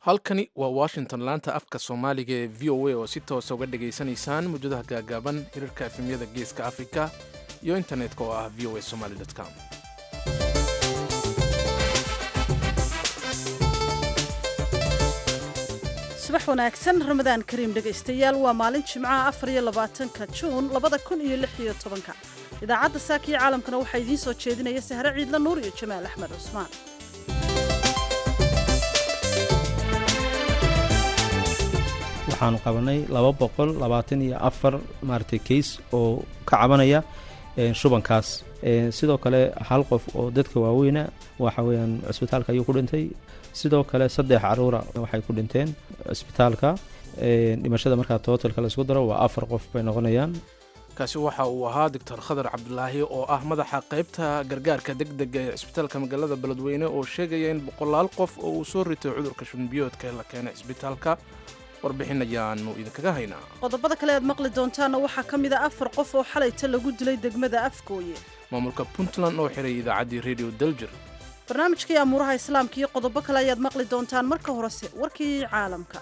halkani waa washington laanta afka soomaaliga ee v o a oo si toosa uga dhegaysanaysaan muujadaha gaagaaban hirarka efemyada geeska afrika iyo internetka oo ah v o a somaly com subax wanaagsan ramadaan kariim dhegaystayaal waa maalin jimcaha afar iyo labaatanka juun labada kun iyo lix iyo tobanka idaacadda saaka iyo caalamkana waxaa idiin soo jeedinaya sahre ciidla nuur iyo jamaal axmed cusmaan waxaanu qabanay laba boqol labaatan iyo afar maaragtay kays oo ka cabanaya shubankaas sidoo kale hal qof oo dadka waaweyna waxa weeyaan cisbitaalka ayuu ku dhintay sidoo kale saddex caruura waxay ku dhinteen cisbitaalka dhimashada markaa tootalka laisku daro waa afar qof bay noqonayaan kaasi waxa uu ahaa doctor khadar cabdulaahi oo ah madaxa qaybta gargaarka degdega ee cisbitaalka magaalada beledweyne oo sheegaya in boqolaal qof oo uu soo ritay cudurka shunbiyoodka ee la keenay cisbitaalka warbixin ayaanu idinkaga haynaa qodobada kale aad maqli doontaanna waxaa ka mid a afar qof oo xalayta lagu dilay degmada afgooye maamulka puntland oo xiray idaacaddii radio daljir barnaamijkii amuuraha islaamka iyo qodobo kale ayaad maqli doontaan marka horese warkii caalamka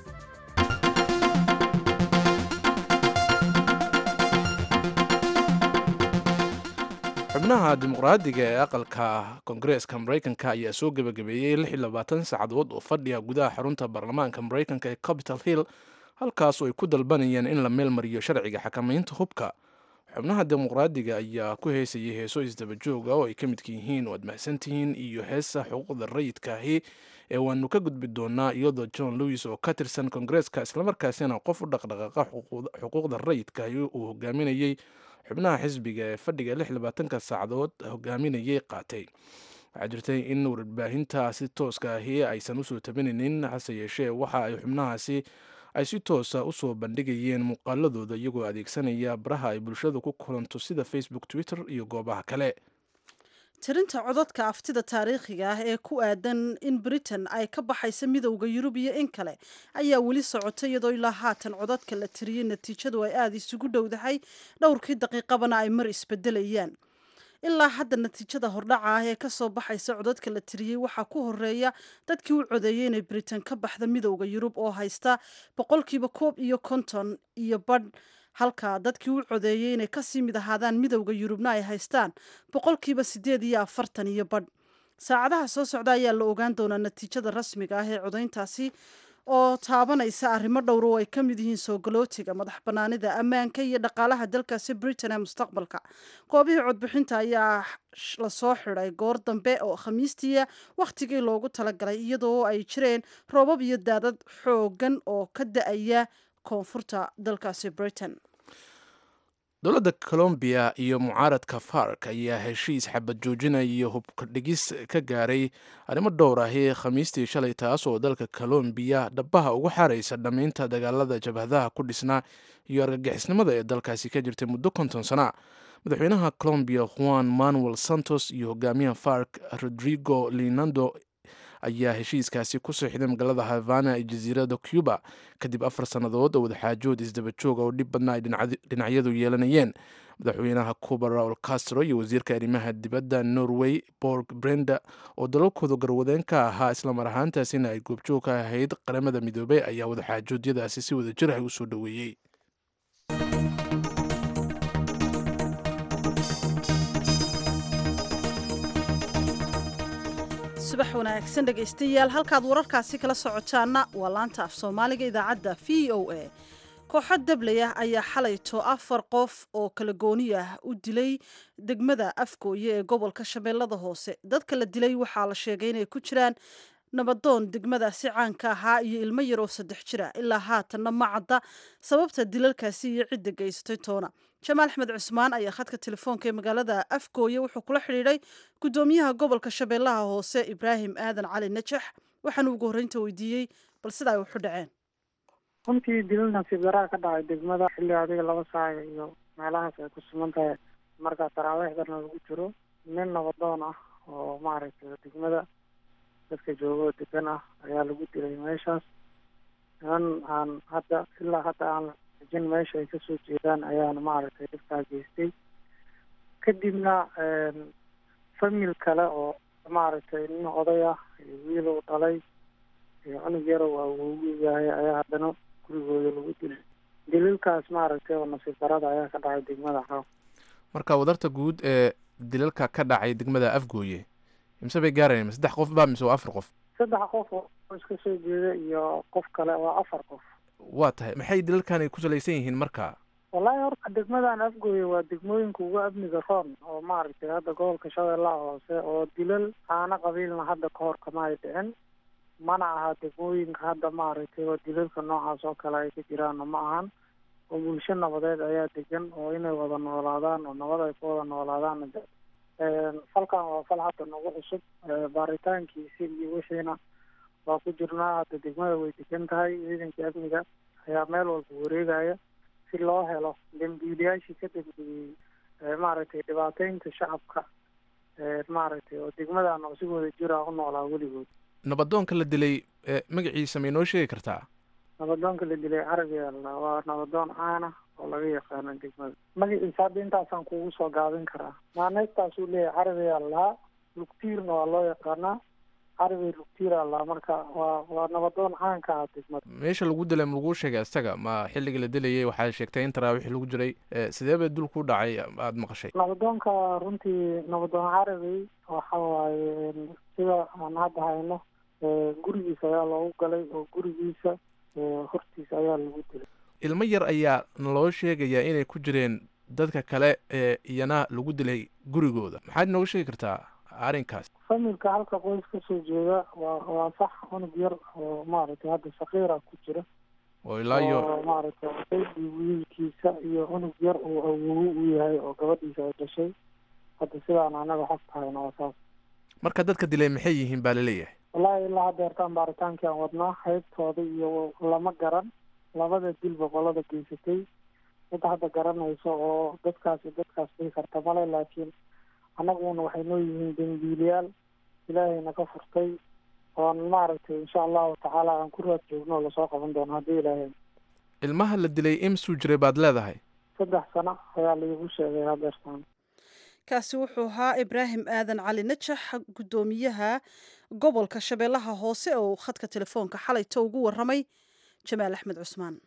xubnaha dimuqraadiga ee aqalka koongareeska maraykanka ayaa soo gebagabeeyey lix iyo labaatan saacadood oo fadhiga gudaha xarunta baarlamaanka maraykanka ee capital hill halkaas oo ay ku dalbanayeen in la meel mariyo sharciga xakamaynta hubka xubnaha dimuqraadiga ayaa ku heesayay heeso isdabajooga oo ay ka midka yihiin waad mahadsantihiin iyo heesa xuquuqda rayidkaahi ee waanu ka gudbi doonaa iyadoo john lewis oo ka tirsan koongareeska islamarkaasina qof u dhaqdhaqaaqa xuquuqda rayidkaahi uu hogaaminayey xubnaha xisbiga ee fadhiga lix labaatanka saacadood hogaaminayay qaatay waxaa jirtay in warbaahinta si tooska ahi aysan usoo tabinaynin hase yeeshee waxa ay xubnahaasi ay si toosa usoo bandhigayeen muuqaaladooda iyagoo adeegsanaya baraha ay bulshadu ku kulanto sida facebook twitter iyo goobaha kale tirinta codadka aftida taariikhiga ah ee ku aadan in britain ay ka baxayso midowda yurub iyo in kale ayaa weli socota iyadoo ilaa haatan codadka la tiriyey natiijadu ay aada isugu dhowdahay dhowrkii daqiiqabana ay mar isbedelayaan ilaa hadda natiijada hordhaca ah ee kasoo baxaysa codadka la tiriyey waxaa ku horeeya dadkii u codeeyey inay britain ka baxda midowda yurub oo haysta boqolkiiba koob iyo konton iyo badh halka dadkii u codeeyey inay kasii mid ahaadaan midowda yurubna ay haystaan boqolkiiba siddeed iyo afartan iyo badh saacadaha soo socda ayaa la ogaan doonaa natiijada rasmiga ah ee codayntaasi oo taabanaysa arrimo dhowr oo ay ka mid yihiin soo galootiga madax bannaanida ammaanka iyo dhaqaalaha dalkaasi britain ee mustaqbalka goobihii codbixinta ayaa lasoo xidhay goor dambe oo khamiistiia wakhtigii loogu talagalay iyadoo ay jireen roobab iyo daadad xoogan oo ka da-aya koonfurta dalkaasi britain dowladda colombiya iyo mucaaradka fark ayaa heshiis xabad joojina iyo hubka dhigis ka gaaray arrimo dhowr ahi khamiistii shalay taas oo dalka colombiya dhabaha ugu xaaraysa dhammaynta dagaalada jabhadaha ku dhisnaa iyo argagixisnimada ee dalkaasi ka jirtay muddo konton sana madaxweynaha colombiya juan manuel santos iyo hogaamiyaha fark rodrigo linando ayaa heshiiskaasi ku sooxiday magaalada havana ee jasiirada cuba kadib afar sannadood oo wadaxaajood isdabajooga oo dhib badna ay dhinacyadu yeelanayeen madaxweynaha cuba raul castro iyo wasiirka arrimaha dibadda norway borg brenda oo dalalkooda garwadeen ka ahaa islamar ahaantaasina ay goobjoog ka ahayd qaramada midoobey ayaa wadaxaajoodyadaasi si wadajir ah usoo dhoweeyey subax wanaagsan dhegaystayaal halkaad wararkaasi kala socotaanna waa laanta af soomaaliga idaacadda v o a kooxo dabley ah ayaa xalayto afar qof oo kala gooni ah u dilay degmada afgooye ee gobolka shabeellada hoose dadka la dilay waxaa la sheegay inay ku jiraan nabadoon degmadaasi caanka ahaa iyo ilmo yar oo saddex jira ilaa haatanna ma cadda sababta dilalkaasi iyo cidda geysatay toona jamaal axmed cusmaan ayaa khadka telefoonka ee magaalada afgooye wuxuu kula xidhiidhay guddoomiyaha gobolka shabeellaha hoose ibraahim aadan cali najax waxaanu ugu horreynta weydiiyey bal sida ay waxu dhaceen runtii dilal nasiib daraa ka dhacay degmada xilli adiga laba saaca iyo meelahaas ay ku sugan tahay markaa taraawiixdana lagu jiro nin nabadoon ah oo maaragtay degmada dadka joogoo degan ah ayaa lagu dilay meeshaas niman aan hadda ilaa hadda aan jin meesha ay kasoo jeedaan ayaana maaragtay dhibkaa geystay kadibna famil kale oo maaragtay nin oday ah iyo wiil uu dhalay iyo cunug yaro waa ugu yahay ayaa haddana gurigooda lagu dilay dililkaas maaragtay oo nasiib darada ayaa ka dhacay degmada xaw marka wadarta guud ee dilalka ka dhacay degmada afgooye imse bay gaarayeen saddex qof ba mise waa afar qof saddex qof oo iska soo jeeda iyo qof kale waa afar qof waa tahay maxay dilalkan ay ku salaysan yihiin marka wallaahi horta degmadan afgooye waa degmooyinka ugu amniga roon oo maaragtay hadda gobolka shabeellaha hoose oo dilal aana qabiilna hadda ka hor kama ay dhicin mana aha degmooyinka hadda maaragtay oo dilalka noocaas oo kale ay ka jiraanna ma ahan oo bulsho nabadeed ayaa degan oo inay wada noolaadaan oo nabad ay ku wada noolaadaan falkan waa fal hadda nagu cusub baaritaankiisi iyo wixiina waa ku jirnaa hadda degmada way degan tahay ciidanka amniga ayaa meel walba wareegaya si loo helo dambiilayaashii ka dambeeyey maaragtay dhibaateynta shacabka maaragtay oo degmadan oo si wada jira u noolaa weligood nabadoonka la dilay magaciisa may noo sheegi kartaa nabadoonka la dilay carabiga la waa nabadoon caana oo laga yaqaano degmada magaciisa hadda intaasaan kugu soo gaabin karaa maaneestaasuu leeyahay carabiga lahaa lugtiirna waa loo yaqaanaa carabi lugtiira lahaa marka waa waa nabadoon caanka ah degmada meesha lagu dilay ma laguu sheegay isaga ma xilligii la dilayay waxaa sheegtay in taraawixii lagu jiray sidee bay dul ku dhacay aada maqashay nabadoonka runtii nabadoon carabi waxa waaye sida aan hadda hayno gurigiisa ayaa loogu galay oo gurigiisa hortiisa ayaa lagu dilay ilmo yar ayaa naloo sheegayaa inay ku jireen dadka kale ee iyana lagu dilay gurigooda maxaad inooga sheegi kartaa arrinkaas familka halka qoys ka soo jeeda waa waa sax cunug yar oo maaragtay hadda sakiira ku jira oo ilaa iyo oo maaragtay baby wiilkiisa iyo cunug yar uu awowo u yahay oo gabadhiisa ay dhashay hadda sidaan anaga xog tahayna waa saas marka dadka dilay maxay yihiin baa laleeyahay wallaahi ilaa haddeertaan baaritaankii aan wadnaa qaybtooda iyo lama garan labada dilba qolada geysatay mid hadda garanayso oo dadkaasi dadkaas dhihi karta male laakiin annaguna waxay noo yihiin dembiilayaal ilaahayna ka furtay oon maaragtay insha allahu tacaala aan ku raad joogno oo lasoo qaban doono haddii ilaahay ilmaha la dilay imsuu jiray baad leedahay saddex sano ayaa laigu sheegay hadeertaan kaasi wuxuu ahaa ibraahim aadan cali najax guddoomiyaha gobolka shabeellaha hoose oo khadka telefoonka xalayto ugu waramay jamaal axmed cusmaan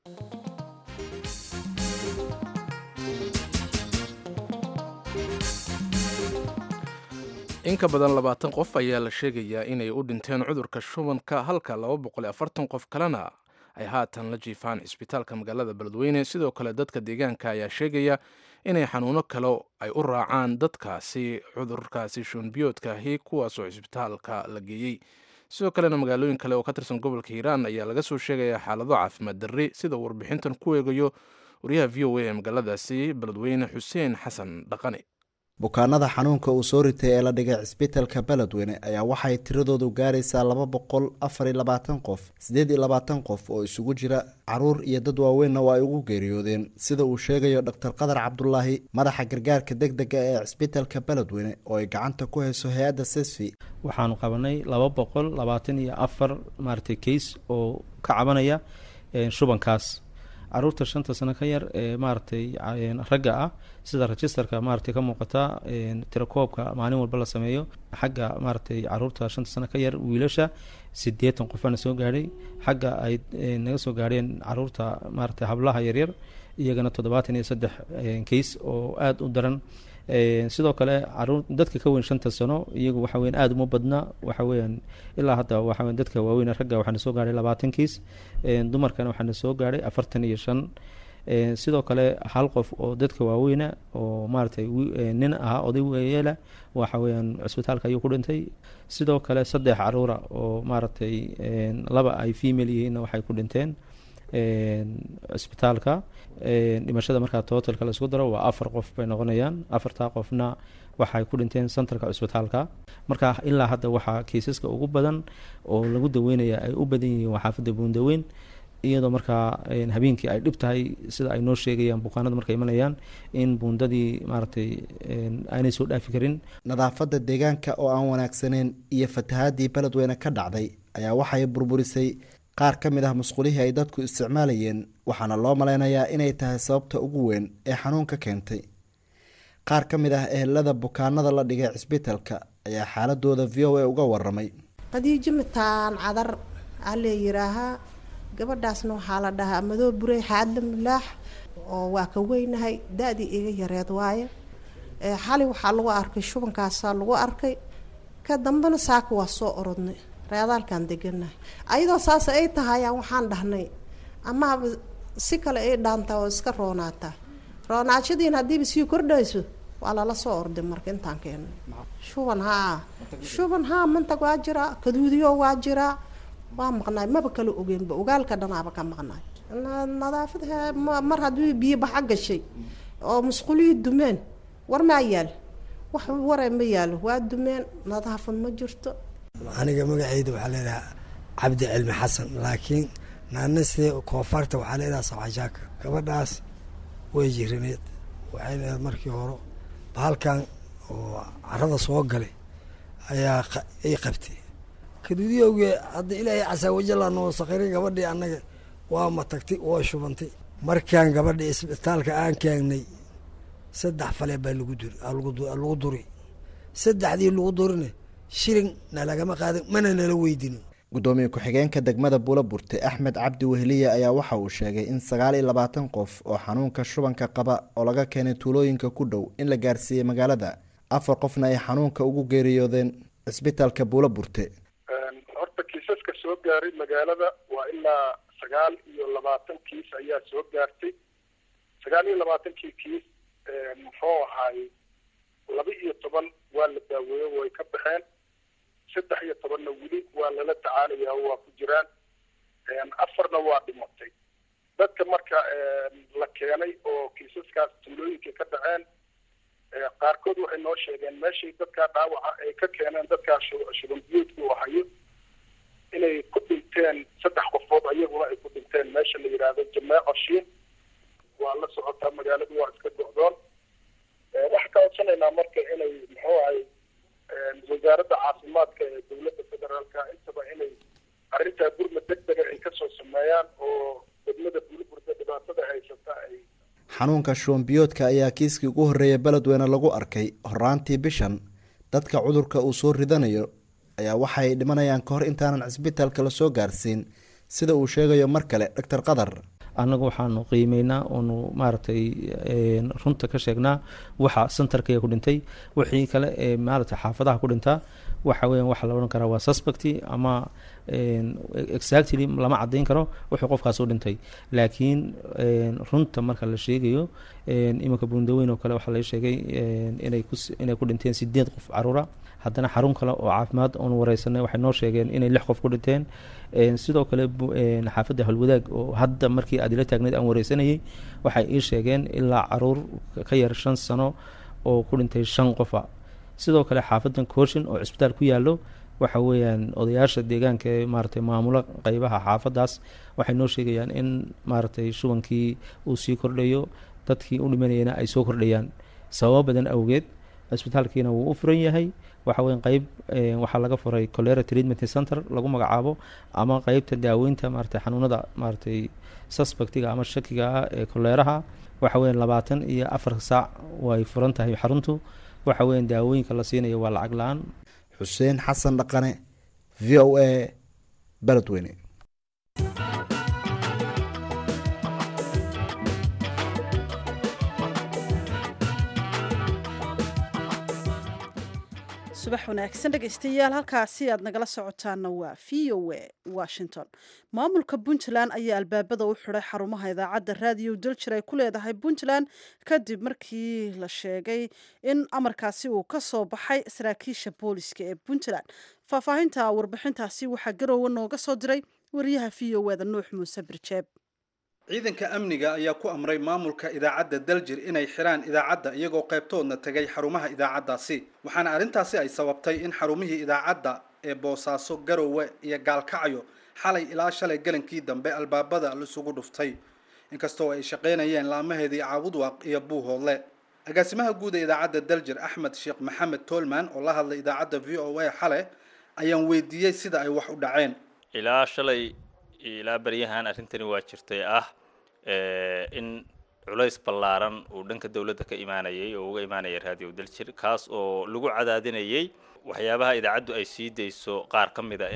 in ka badan labaatan qof ayaa la sheegayaa inay u dhinteen cudurka shubanka halka laba boqol iyo afartan qof kalena ay haatan la jiifaan cisbitaalka magaalada beledweyne sidoo kale dadka deegaanka ayaa sheegaya inay xanuuno kale ay u raacaan dadkaasi cudurkaasi shuunbiyoodkaahi kuwaasoo cisbitaalka la geeyey sidoo kalena magaalooyin kale oo ka tirsan gobolka hiiraan ayaa laga soo sheegaya xaalado caafimaad darri sida warbixintan ku eegayo wariyaha v o a ee magaaladaasi beledweyne xuseen xasan dhaqane bukaanada xanuunka uu soo ritay ee la dhigay cisbitalka beledweyne ayaa waxay tiradoodu gaaraysaa laba boqol afar iyo labaatan qof siddeed iyo labaatan qof oo isugu jira caruur iyo dad waaweynna waa ay ugu geeriyoodeen sida uu sheegayo dhaktar qadar cabdulaahi madaxa gargaarka deg dega ee cisbitalka beledweyne oo ay gacanta ku hayso hay-adda sesfi waxaanu qabanay laba boqol labaatan iyo afar maaragtay kays oo ka cabanaya shubankaas caruurta shanta sano ka yar ee maaragtay ragga ah sida registerka maaragtay ka muuqata tirakoobka maalin walba la sameeyo xagga maaragtay caruurta shanta sano ka yar wiilasha sideetan qofaana soo gaadhay xagga ay naga soo gaadheen caruurta maaragtay hablaha yaryar iyagana toddobaatan iyo saddex kays oo aada u daran sidoo kale caruur dadka ka weyn shanta sano iyagu waxa weyan aada uma badna waxa weeyaan ilaa hadda waxa weyan dadka waaweyn ragga waxaana soo gaadhay labaatan kiis dumarkana waxaana soo gaadhay afartan iyo shan sidoo kale hal qof oo dadka waaweyna oo maaragtay nin ahaa oday weyeela waxa weeyaan cisbitaalka ayuu ku dhintay sidoo kale saddex caruura oo maaragtay laba ay female yihiinna waxay ku dhinteen cisbitaalka dhimashada markaa totalka laisku daro waa afar qof bay noqonayaan afartaa qofna waxay ku dhinteen centerka cisbitaalka marka ilaa hadda waxaa kiisaska ugu badan oo lagu daweynaya ay u badan yihiin waa xaafadda buundaweyn iyadoo markaa habeenkii ay dhib tahay sida ay noo sheegayaan bukaanada markay imanayaan in buundadii maaragtay aanay soo dhaafi karin nadaafadda deegaanka oo aan wanaagsaneyn iyo fatahaadii beledweyne ka dhacday ayaa waxay burburisay qaar ka mid ah musqulihii ay dadku isticmaalayeen waxaana loo malaynayaa inay tahay sababta ugu weyn ee xanuunka keentay qaar ka mid ah ehelada bukaanada la dhigay cisbitalka ayaa xaaladooda v o a uga waramay qadiijo mataan cadar aa lee yiraahaa gabadhaasna waxaa la dhahaa madoo burey xaadla mulaax oo waa ka weynahay da-dii iga yareed waaye xali waxaa lagu arkay shubankaasaa lagu arkay ka dambena saaka waa soo orodnay reedaalkaan deganahay ayadoo saas ay tahayaan waxaan dhahnay amaaba si kale ay dhaantaa oo iska roonaataa roonaashadiina haddiiba sii kordhayso waa lala soo orday marka intaan keennay shuban haa shuban haa mantag waa jiraa kaduudiyo waa jiraa waa maqnaay maba kala ogeynba ogaalka dhanaaba ka maqnaay nadaafad mar haddii biyo baxa gashay oo musqulihii dumeen war maa yaal wax ware ma yaalo waa dumeen nadaafad ma jirto aniga magaceyda waxaa leedahaa cabdi cilmi xasan laakiin naanasee koofarta waxaa leedaha saxashaaka gabadhaas way jirineed waxay leedahay markii hore bahalkan oo carada soo galay ayaa ay qabtay kaduudiyowge hadda ilaahay casaawajala noo sakhiray gabadhii annaga waa matagtay waa shubantay markaan gabadha isbitaalka aan keengnay saddex fale baa lagu duri lagu duri saddexdii lagu durine shilin nalagama qaadan mana nala weydinin guddoomiye ku-xigeenka degmada buulaburte axmed cabdi wehliye ayaa waxa uu sheegay in sagaal iyo labaatan qof oo xanuunka shubanka qaba oo laga keenay tuulooyinka ku dhow in la gaarsiiyey magaalada afar qofna ay xanuunka ugu geeriyoodeen cisbitaalka buulaburte horta kiisaska soo gaaray magaalada waa ilaa sagaal iyo labaatan kiis ayaa soo gaartay sagaal iyo labaatankii kiis muxuu ahaay laba iyo toban waa la daaweeyo way ka baxeen saddex iyo tobanna weli waa lala tacaalayaa waa ku jiraan afarna waa dhimatay dadka marka la keenay oo kiisaskaas tuulooyinkay ka dhaceen qaarkood waxay noo sheegeen meeshay dadkaa dhaawaca ay ka keeneen dadkaa shuban biyoodku u hayo inay ku dhinteen saddex qofood ayaguna ay ku dhinteen meesha la yidhaahdo jameeco shiin waa la socotaa magaaladu waa iska go'doon waxaan ka codsanaynaa marka inay muxuu ahay wasaaradda caafimaadka ee dowladda federaalka intaba inay arrintaa gurma deg dega ay kasoo sameeyaan oo degmada buliburda dhibaatada haysata ay xanuunka shubanbiyoodka ayaa kiiskii ugu horreeya beledweyne lagu arkay horaantii bishan dadka cudurka uu soo ridanayo ayaa waxay dhimanayaan ka hor intaanan cisbitaalka lasoo gaarsiin sida uu sheegayo mar kale doctor qadar annagu waxaanu qiimeynaa oonu maaragtay runta ka sheegnaa waxa centerkaya ku dhintay wixii kale ee maaragtay xaafadaha ku dhintaa waxa weeyaan waxa la odhan karaa waa suspecty ama exactly lama caddayn karo wuxuu qofkaas u dhintay laakiin runta marka la sheegayo iminka bundaweyn oo kale waxaa laga sheegay inay ku inay ku dhinteen sideed qof caruura haddana xarun kale oo caafimaad oonu wareysanay waxay noo sheegeen inay lix qof ku dhinteen sidoo kale xaafadda halwadaag oo hadda markii aad ila taagneyd aan wareysanayay waxay ii sheegeen ilaa caruur ka yar shan sano oo ku dhintay shan qofa sidoo kale xaafadan kooshin oo cisbitaal ku yaallo waxa weeyaan odayaasha deegaanka ee maaragtay maamulo qeybaha xaafadaas waxay noo sheegayaan in maaragtay shubankii uu sii kordhayo dadkii u dhimanayana ay soo kordhayaan sababo badan awgeed cisbitaalkiina wuu u furan yahay waxa weya qeyb waxaa laga furay colera treatment center lagu magacaabo ama qeybta daaweynta maaragtay xanuunada maaragtay suspectiga ama shakiga ah ee koleeraha waxa weya labaatan iyo afar saac way furan tahay xaruntu waxa weya daawooyinka la siinayo waa lacag la-aan xuseen xasan dhaqane v o a beledweyne subax wanaagsan dhegaystayaal halkaasi aad nagala socotaana waa v o a washington maamulka puntland ayaa albaabada u xiday xarumaha idaacadda raadiyo daljir ay ku leedahay puntland kadib markii la sheegay in amarkaasi uu ka soo baxay saraakiisha booliska ee puntland faahfaahinta warbixintaasi waxaa garoowe nooga soo diray wariyaha v o eda nuux muuse birjeeb ciidanka amniga ayaa ku amray maamulka idaacadda daljir inay xiraan idaacadda iyagoo qaybtoodna tegay xarumaha idaacaddaasi waxaana arrintaasi ay sababtay in xarumihii idaacadda ee boosaaso garowe iyo gaalkacyo xalay ilaa shalay galankii dambe albaabada laisugu dhuftay inkastoo ay shaqaynayeen laamaheedii caabudwaaq iyo buuhoodle agaasimaha guud ee idaacadda daljir axmed sheekh maxamed toolman oo la hadlay idaacadda v o a xale ayaan weydiiyey sida ay wax u dhaceen ilaa shalay ilaa baryahan arrintani waa jirtay ah in culays ballaaran uu dhanka dowladda ka imaanayay oo uga imaanaya raadiyo daljir kaas oo lagu cadaadinayay waxyaabaha idaacaddu ay sii dayso qaar ka mid a in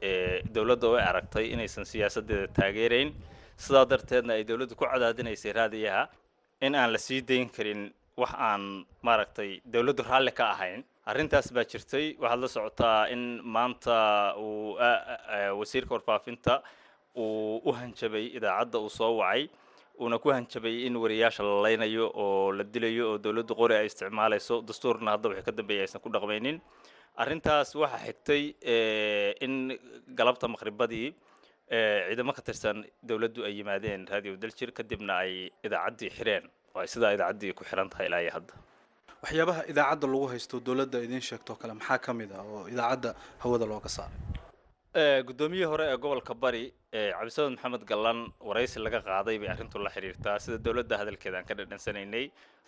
dowladda way aragtay inaysan siyaasaddeeda taageerayn sidaa darteedna ay dowladdu ku cadaadinaysay raadiyaha in aan la sii dayn karin wax aan maaragtay dowladdu raalli ka ahayn arrintaas baa jirtay waxaad la socotaa in maanta uu wasiirka warfaafinta uu u hanjabay idaacadda uu soo wacay uuna ku hanjabay in wariyaasha la laynayo oo la dilayo oo dowladdu qori ay isticmaalayso dastuurna hadda wixii ka dambeeya aysan ku dhaqmaynin arrintaas waxaa xigtay in galabta maqribadii ciidamo ka tirsan dowladdu ay yimaadeen radio daljir kadibna ay idaacaddii xireen oo ay sidaa idaacaddii ku xiran tahay ilaa iyo hadda waxyaabaha idaacadda lagu haysto dowladda idiin sheegtoo kale maxaa ka mid ah oo idaacadda hawada looga saaray guddoomiyihii hore ee gobolka bari cabdisamed maxamed gallan waraysi laga qaaday bay arrintu la xiriirtaa sida dowladda hadalkeeda aan ka dhadhansanaynay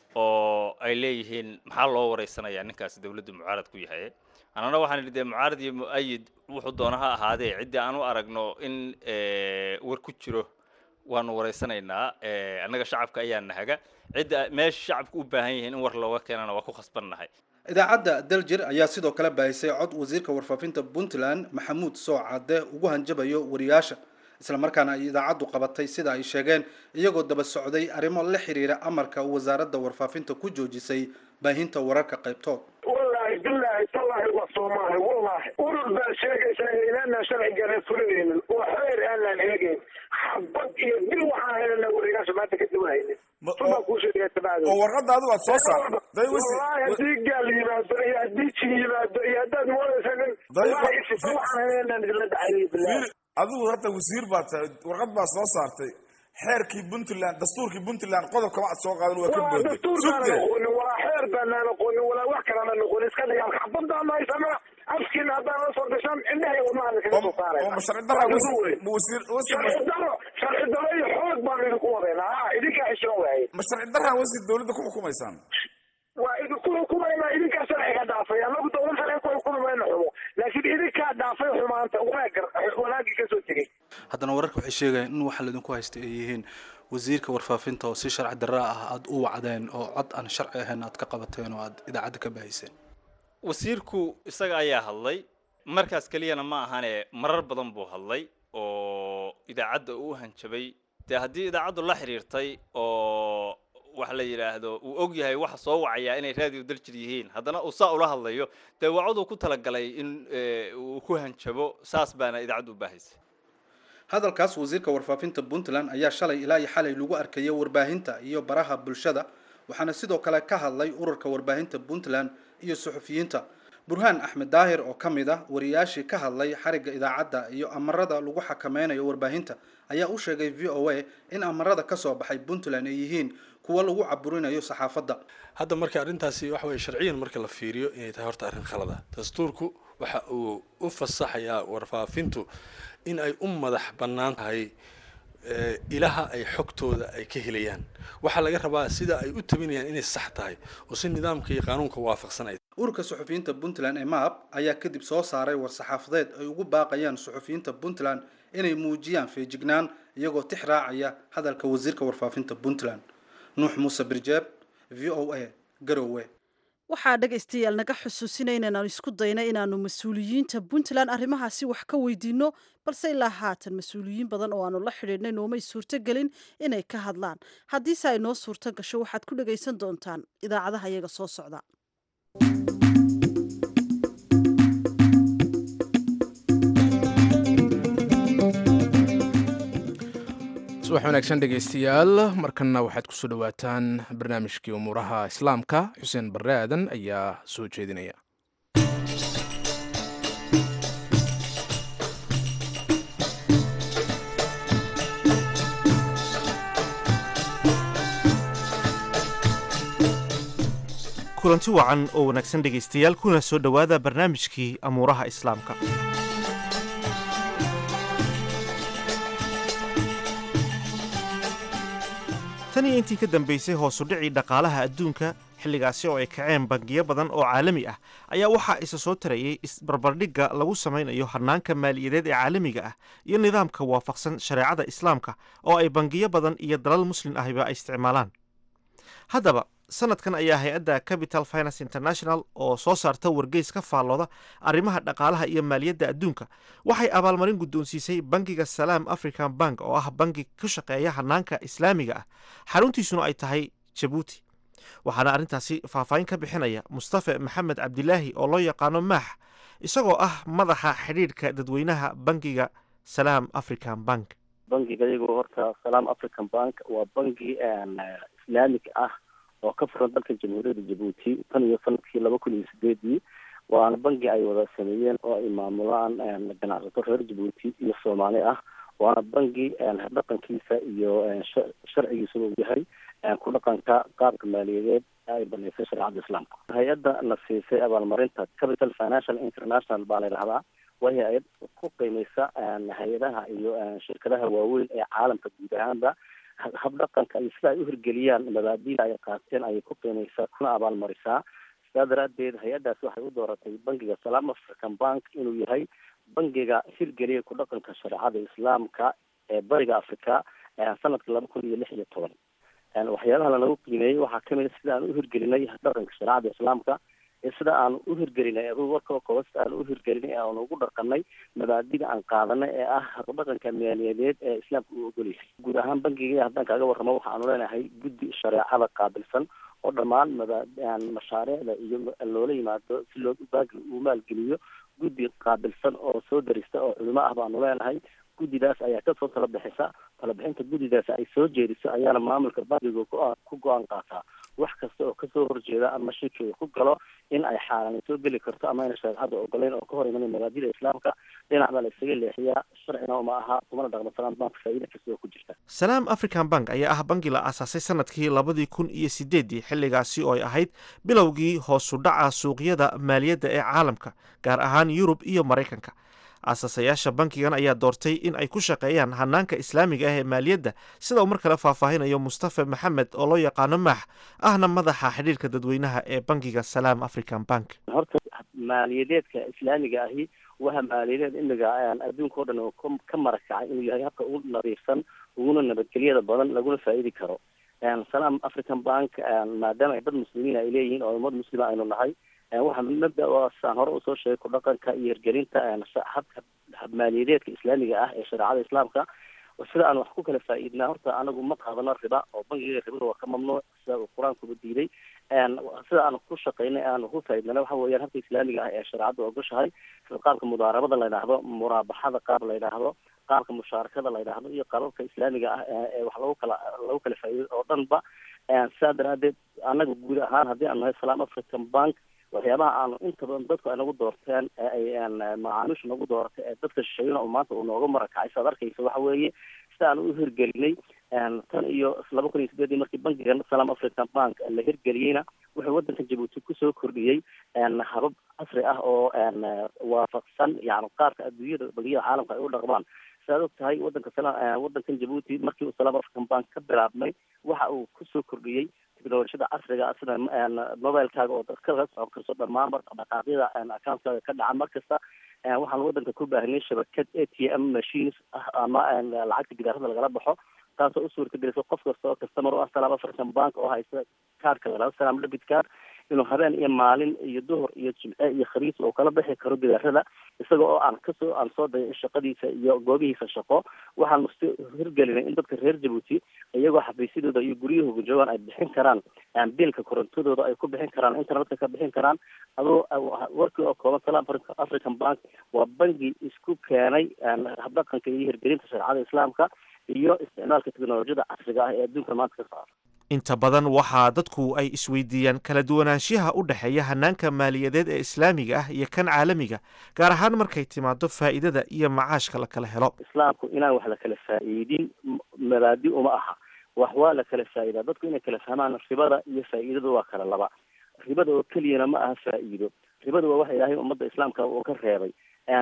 oo ay leeyihiin maxaa loo waraysanayaa ninkaasi dowladdu mucaarad ku yahay annana waxaan idhi dee mucaarad iyo mu-ayid wuxuu doona ha ahaadee ciddii aan u aragno in war ku jiro waanu waraysanaynaa annaga shacabka ayaa nahaga cidda meesha shacabka u baahan yihiin in war looga keenana waa ku khasbannahay idaacadda daljir ayaa sidoo kale baahisay cod wasiirka warfaafinta puntland maxamuud soocade ugu hanjabayo wariyaasha islamarkaana ay idaacaddu qabatay sida ay sheegeen iyagoo daba socday arrimo la xiriira amarka wasaaradda warfaafinta ku joojisay baahinta wararka qaybtood wallaahi bilaahi tallaahi waa soomaahi wallaahi urur baa sheegaysa inaanaan sharcigaana fulinaynin oo xeer aanaan eegayn xabad iyo bil waxaan helana wariyaasha maanta ka duwanaynin subaa kuu sheegaya tabacdo oo warqadda adigu aad soo saartay wallaahi haddii gaal yimaado iyo haddii jin yimaado iyo haddaad moodaysa nin wallaahi ifisa waxaan helanaan idinla dhacay bilaahi adigu horta wasiir baad tahay warqad baa soo saartay xeerkii puntland dastuurkii puntland qodobkama ad soo qaadan waa ka booday dastuurkaana noqonin walaa xeer baanaa noqonin walaa wax kalana noqonin iska dhigaan xabadaan haysana afkiina haddaan la soo gashaan indhahay wamaana kaga soo saarayna sharci daro sharci daro sharci daro iyo xoog baan idinku wadaynaa ha idinkaa xishoon waaye ma sharci daraan wasiir dowladda ku xukumaysaan waa idinku xukumaynaa idinkaa sharciga dhaafay anagu dowlad sharciga ku xukumi mayna xumo laakiin idinkaa dhaafay xumaanta wanaag wanaagii kasoo tegey haddana wararka waxay sheegayaan in waxa laydinku haysta ay yihiin wasiirka warfaafinta oo si sharci darra ah aada u wacdeen oo cod aan sharci ahayn aad ka qabateen oo aad idaacadda ka baahiseen wasiirku isaga ayaa hadlay markaas keliyana ma ahane marar badan buu hadlay oo idaacadda uu hanjabay dee haddii idaacaddu la xiriirtay oo wax la yidhaahdo uu og yahay waxa soo wacayaa inay raadiyo daljir yihiin haddana uu saa ula hadlayo dee wacaduu ku talagalay in uu ku hanjabo saas baana idaacaddu u baahaysay hadalkaas wasiirka warfaafinta puntland ayaa shalay ilaa iyo xalay lagu arkayay warbaahinta iyo baraha bulshada waxaana sidoo kale ka hadlay ururka warbaahinta puntland iyo suxufiyiinta burhaan axmed daahir oo ka mid ah wariyaashii ka hadlay xarigga idaacadda iyo amarada lagu xakameynayo warbaahinta ayaa u sheegay v o a in amarada ka soo baxay puntland ay yihiin kuwa lagu caburinayo saxaafadda hadda marka arrintaasi waxa weye sharciyan marka la fiiriyo inay tahay horta arrin khalada dastuurku waxa uu u fasaxayaa warfaafintu in ay u madax bannaan tahay ilaha ay xogtooda ay ka helayaan waxaa laga rabaa sida ay u tabinayaan inay sax tahay oo si nidaamka iyo qaanuunka waafaqsan ay ururka suxufiyiinta puntland ee maab ayaa kadib soo saaray war-saxaafadeed ay ugu baaqayaan suxufiyiinta puntland inay muujiyaan feejignaan iyagoo tix raacaya hadalka wasiirka warfaafinta puntland nuux muuse birjeeb v o a garowe waxaa dhegaystayaal naga xusuusinay inaanu isku dayna inaanu mas-uuliyiinta puntland arrimahaasi wax ka weydiino balse ilaa haatan mas-uuliyiin badan oo aanu la xidhiidhnay noomay suurtogelin inay ka hadlaan haddiise ay noo suurto gasho waxaad ku dhagaysan doontaan idaacadaha iyaga soo socda subax wanaagsan dhegaystayaal markanna waxaad kusoo dhowaataan barnaamijkii umuuraha islaamka xuseen barre aadan ayaa soo jeedinaya kulanti wacan oo wanaagsan dhegaystayaal kuna soo dhowaada barnaamijkii amuuraha islaamka tan iyo intii ka dambaysay hoosudhicii dhaqaalaha adduunka xilligaasi oo ay kaceen bangiyo badan oo caalami ah ayaa waxaa isa soo tarayay isbarbardhigga lagu samaynayo hannaanka maaliyadeed ee caalamiga ah iyo nidaamka waafaqsan shareecada islaamka oo ay bangiyo badan iyo dalal muslin ahiba ay isticmaalaan haddaba sanadkan ayaa hay-adda capital finance international oo soo saarta wargeys ka faallooda arrimaha dhaqaalaha iyo maaliyadda adduunka waxay abaalmarin guddoonsiisay bangiga salaam african bank oo ah bangi ku shaqeeya hanaanka islaamiga ah xaruntiisuna ay tahay jabuuti waxaana arrintaasi faahfaahin ka bixinaya mustafe maxamed cabdilaahi oo loo yaqaano maax isagoo ah madaxa xidhiidhka dadweynaha bangiga salaam african bank bangiga iyagu horta salaam african bank waa bangi islaamig ah oo ka furan dalka jamhuuriyadda jabuuti tan iyo sanadkii laba kun iyo sideedii waana bangi ay wada sameeyeen oo ay maamulaan ganacsato reer jabuuti iyo soomaali ah waana bangi dhaqankiisa iyo sharcigiisa uu yahay ku dhaqanka qaabka maaliyadeed ay banaysay shareecada islaamka hay-adda na siisay abaalmarinta capital financial international baa la yidhahdaa waa hay-ad ku qiimeysa hay-adaha iyo shirkadaha waaweyn ee caalamka guud ahaanba habdhaqanka iyo sida ay u hirgeliyaan mabaadiida ay qaateen ayay ku qiimeysaa kuna abaalmarisaa sidaa daraaddeed hay-addaas waxay u dooratay bangiga salaam african bank inuu yahay bangiga hirgeliya ku dhaqanka shareecada islaamka ee bariga africa sanadka laba kun iyo lix iyo toban waxyaalaha lanagu qiimeeyey waxaa kamid a sida aan u hirgelinay dhaqanka shareecada islaamka sida aan u hirgelinay warka kooba sida aan u hirgelinay aan ugu dhaqanay mabaadida aan qaadanay ee ah habdhaqanka maaliyadeed ee islaamka u ogoleysay guud ahaan bangiga haddaan kaaga warramo waxaanu leenahay guddi shareecada qaabilsan oo dhammaan maba mashaariicda iyo loola yimaado si loo banki uu maalgeliyo guddi qaabilsan oo soo darista oo culimo ah baanu leenahay guddidaas ayaa kasoo tala bixisa talabixinta guddidaas ay soo jeediso ayaana maamulka bankiga ku go-aan qaataa wax kasta oo kasoo horjeeda ama shirki uu ku galo in ay xaaraan soo geli karto ama ayna shareecada ogoleyn oo ka hor imanay mabaadida islaamka dhinac baa la isaga leexiyaa sharcina uma aha kumana dhaqmo salaam bank faa'iida kasta oo ku jirta salaam african bank ayaa ah bangi la aasaasay sanadkii labadii kun iyo sideeddii xilligaasi oo ay ahayd bilowgii hoosu dhaca suuqyada maaliyadda ee caalamka gaar ahaan yurub iyo maraykanka aasasayaasha bankigan ayaa doortay in ay ku shaqeeyaan hanaanka islaamiga ah ee maaliyadda sida uu mar kale faahfaahinayo mustafa maxamed oo loo yaqaano maax ahna madaxa xidhiirka dadweynaha ee bankiga salaam african bank horta maaliyadeedka islaamiga ahi waha maaliyadeed imiga adduunka o dhan oo ka marakacay inuu yahay habka ugu nadiifsan uguna nabadgelyada badan laguna faa'iidi karo salaam african bank maadaama ay dad muslimiin ay leeyihiin oo ummad muslima aynu nahay waxaa mabda saan hore usoo sheegay ku dhaqanka iyo hirgelinta habka maaliyadeedka islaamiga ah ee shareecada islaamka sida aan wax ku kala faa'iidnaa horta anagu ma qaadano riba oo bankiga ribada waa ka mamnuuc sida uu qur-aankuba diiday sida aan ku shaqaynay aan ku faa'iidnana waxa weeyaan habka islaamiga ah ee shareecada ogoshahay sida qaabka mudaarabada la yidhaahdo muraabaxada qaab la yidhaahdo qaabka mushaarakada la yidhaahdo iyo qaababka islaamiga ah ee wax lagu kala lagu kala faa'iido oo dhanba sidaa daraadeed anaga guud ahaan haddii aan nahay salaam african bank waxyaabaha aanu inta badan dadku ay nagu doorteen ee ay macaamiishu nagu dooratay ee dadka shisheeyana uu maanta uu nooga marakacay saad arkaysa waxa weeye sida aan u hirgelinay tan iyo laba kun iyo sideedii markii bankigan salaam african bank la hirgeliyeyna wuxuu waddanka jabuuti kusoo kordhiyey habab casri ah oo waafaqsan yani qaarka adduunyada bangiyada caalamka ay u dhaqmaan sidaad og tahay wadanka wadankan jabuuti markii uu salaam african bank ka bilaabmay waxa uu kusoo kordhiyey teknolojiyada casriga ah sida mobilekaaga oo kala socon karso dhammaanba dhaqaaqyada accountkaaga ka dhaca mar kasta waxaan wadanka ku baahnay shabakad a t m machines ah ama lacagta gidaarada lagala baxo taasoo u suurta gelisa qof kasta oo customer u ah salaam african bank oo haysta kaarka lalaba salaam debit card inuu habeen iyo maalin iyo duhur iyo jimce iyo khamiis uu kala bixi karo gidaarada isaga oo aan kasoo aan soo dayay shaqadiisa iyo goobihiisa shaqo waxaan musti hirgelinay in dadka reer jabuuti iyagoo xafiisyadooda iyo guryahooga joogaan ay bixin karaan biilka korontadooda ay ku bixin karaan internetka ka bixin karaan adoo warkii oo kooban salaam african bank waa bangi isku keenay habdhaqanka iyo hirgelinta shareecada islaamka iyo isticmaalka teknolojiyada casriga ah ee adduunka maanta ka socota inta badan waxaa dadku ay isweydiiyaan kala duwanaanshiyaha u dhexeeya hanaanka maaliyadeed ee islaamiga ah iyo kan caalamiga gaar ahaan markay timaado faa'iidada iyo macaashka la kala helo islaamku inaan wax la kala faa'iidin mabaadi uma aha wax waa la kala faa'iidaa dadku inay kala fahmaan ribada iyo faa'iidada waa kala laba ribada oo keliyana ma aha faa'iido ribada waa waxa ilaahay ummadda islaamka uu ka reebay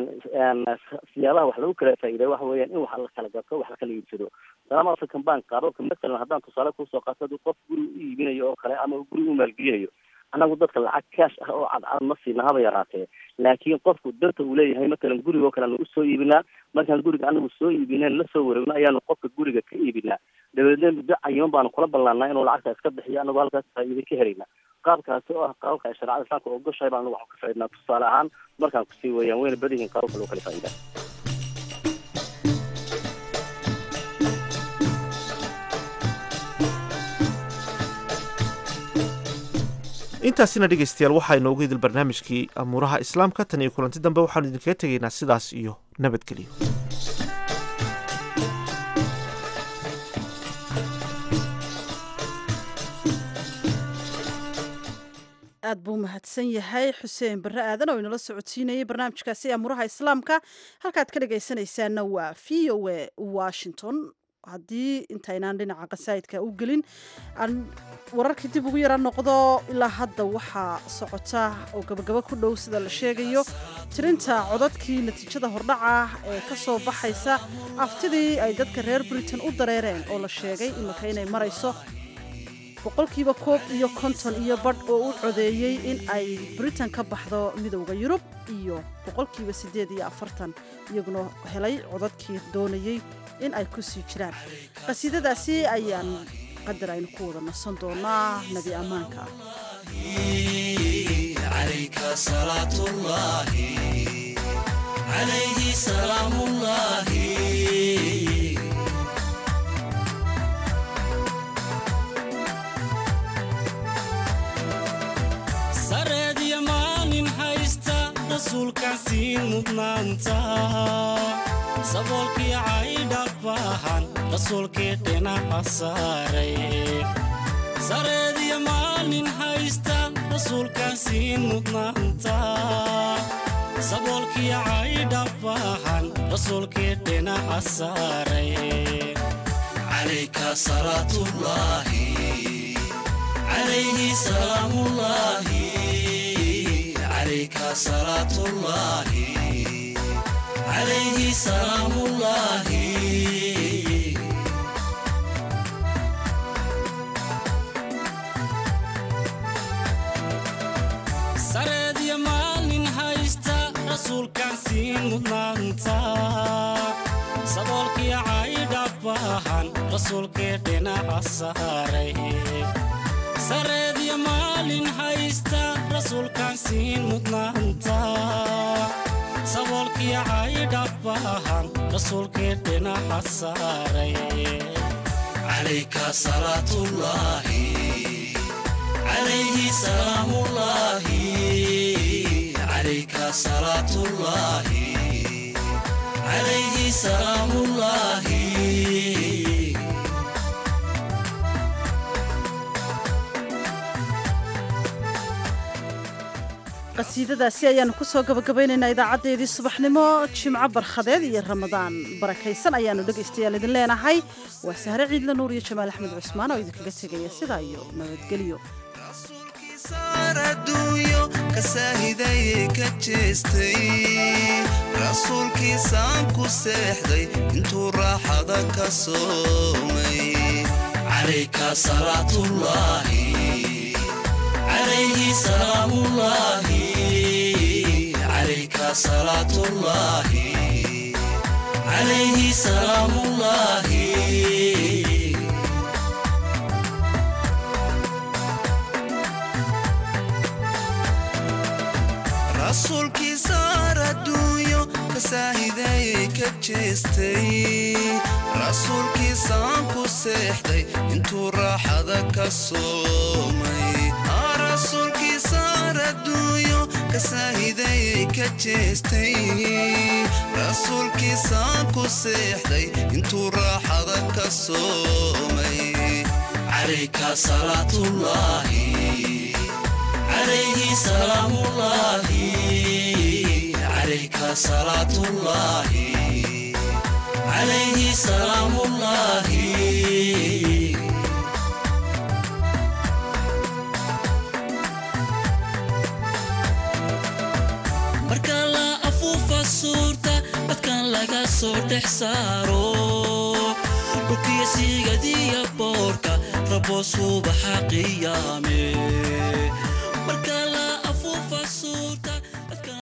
siyaabaha wax lagu kala faa'iiday waxa weeyaan in wax la kala gato wax la kala iibsado salaam african bank qaababka masalan haddaan tusaale kusoo qaato haddii qof guri u iibinayo oo kale ama guri u maalgelinayo annagu dadka lacag kaash ah oo cadcad ma siina haba yaraatee laakiin qofku danta uu leeyahay matalan guriga oo kale anu usoo iibinaa markaan guriga anagu soo iibineen la soo wareegno ayaanu qofka guriga ka iibinaa dabeedna muddo cayiman baanu kula ballaannaa inuu lacagta iska bixiyo anagoo halkaas faa'iida ka helaynaa qaabkaasi oo ah qaababka ay shareecada islaamka ogoshahay baan anagu waxaan ka faaidnaa tusaale ahaan markaan kusii weeyaan wayna badan yihiin qaababka loo kala faa'idaa intaasina dhegaystayaal waxaa inoogu idil barnaamijkii amuuraha islaamka tan iyo kulanti dambe waxaanu idinkaga tegaynaa sidaas iyo nabadgelyo aad buu mahadsan yahay xuseen barre aadan oo inala socodsiinayay barnaamijkaasi amuuraha islaamka halkaad ka dhagaysanaysaana waa v o a washington haddii intaynaan dhinaca qasaa'idka u gelin aan wararkii dib ugu yara noqdo ilaa hadda waxaa socota oo gabagabo ku dhow sida la sheegayo tirinta codadkii natiijada hordhaca ee ka soo baxaysa aftidii ay dadka reer britain u dareereen oo la sheegay iminka inay marayso boqolkiiba koob iyo konton iyo badh oo u codeeyey in ay britain ka baxdo midowda yurub iyo boqolkiiba siddeed iyo afartan iyaguna helay codadkii doonayey in ay ku sii jiraan qasiidadaasi ayaan qadar aynu ku wada nasan doonaa nebi ammaanka sareediyo maalin haysta rasuulkan sii mudnaanta saboolkii caydhabahan rasuulkii dhinaca saaray sareediyo maalin haysta rasuulkan sii mudnaanta saboolkii caydhabahan rasuulkii dhinaca saaray calayka salaatullaahi عليه سلام الله عليك صلاة الله عليه سلام الله سرد يا مالين هايستا رسول كان سين مدنانتا صدولك يا عايد أباهان رسول كيدنا عصاري sareediyo maalin haysta rasuulkaan siin mudnaanta saboolkii caydhabahan rasuulkii dhinaca saaray calayka salaatullaahi calayhi salaamullaahi calayka salaatullaahi calayhi salaamullaahi qasiidadaasi ayaanu kusoo gabagabaynaynaa idaacadeedii subaxnimo jimco barkhadeed iyo ramadaan barakaysan ayaanu dhegaystayaal idin leenahay waa sahre ciidla nuur iyo jamaal axmed cusmaan oo idinkaga tegaya sidaa iyo nabadgelyo adduunyo kasaahidaye ka jeestay rasuulkiisaan ku seexday intuu raaxada ka soomay calayka salaatullaahi عليه سلام الله عليك صلاة الله عليه سلام الله rasuulkii saar adduunyo kasaahidaye ka jeestay rasuulkiisaan ku seexday intuu raaxada ka soomay rasuulkiisaan adduunyo kasaahidaye ka jeestay rasuulkiisaan ku seexday intuu raaxada ka soomay calayka salaatullaahi عليه سلام الله عليك صلاة الله عليه سلام الله marka la afuufa suurta dadkan laga soo dhex saaro dhulkiya sigadiya boorka rabo subaxa qiyaame marka la afuufa suurta